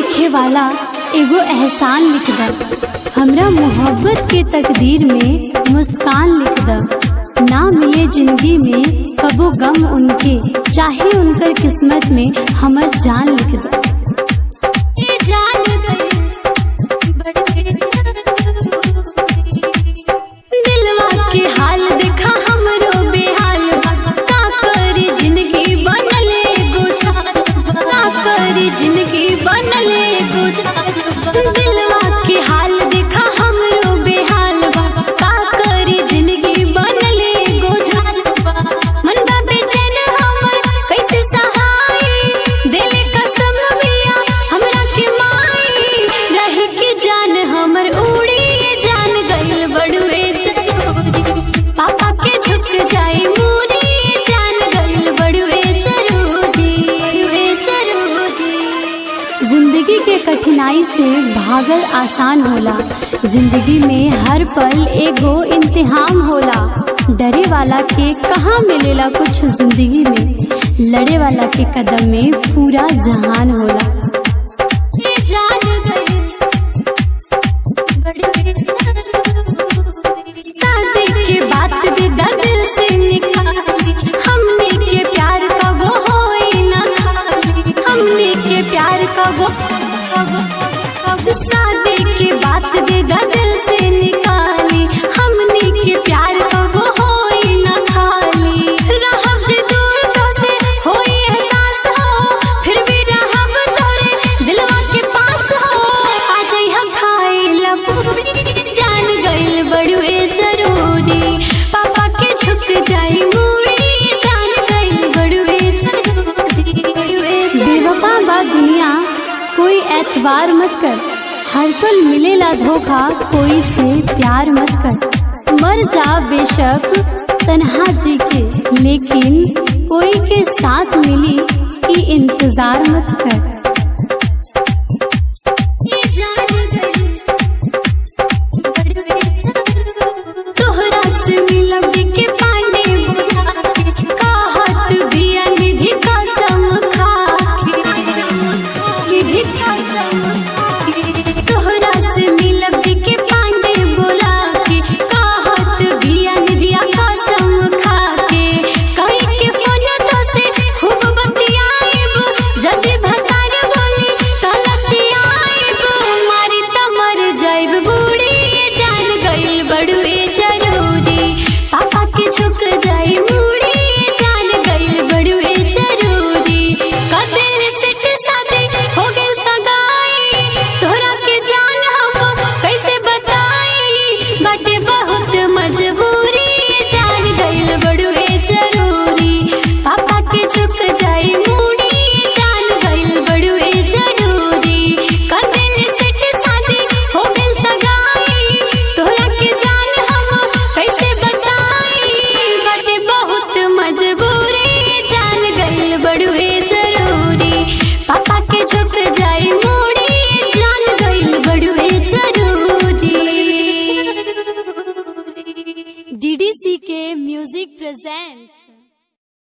लिखे वाला एगो एहसान लिख द हमरा मोहब्बत के तकदीर में मुस्कान लिख द ना मिले जिंदगी में कबो गम उनके चाहे उनकर किस्मत में हमर जान लिख द दिलवा के हाल देखा हमरो बेहाल बा। का करी जिंदगी बनले गुजार बा। का करी जिंदगी बनले गुजार बा। दिलवा के हाल देखा हमरो बेहाल बा। का करी जिंदगी बनले गुजार बा। मन बा बेचैन हमर कैसे सहाई दिल कसम बिया हमरा के माई रह के जान हमर उड़ी जान गइल बड़ुए जरूरी पापा के झुक जाई मूरी जान गइल बड़ुए जरूरी बड़ुए जरूरी जिंदगी के कठिनाई से भागल आसान होला जिंदगी में हर पल एगो इम्तिहान होला डरे वाला के कहाँ मिलेला कुछ जिंदगी में लड़े वाला के कदम में पूरा जहान होला ये जान गई शादी के बात दे दिल से निकाली हमने के प्यार का वो होई ना खाली हमने के प्यार का वो शादी के बात दे दिल से निकाली हमने के प्यार का वो होई ना खाली रहब जे दूर तो से होई एहसास हो फिर भी रहब तोरे दिलवा के पास हो आ जइहा खाए ला पूरी जान गइल बड़ुए जरूरी पापा के झुक जाई मूड़ी जान गइल बड़ुए जरूरी बेवफा बा दुनिया कोई एतबार मत कर हर पल मिलेला धोखा कोई से प्यार मत कर मर जा बेशक तन्हा जी के लेकिन कोई के साथ मिली ई इंतजार मत कर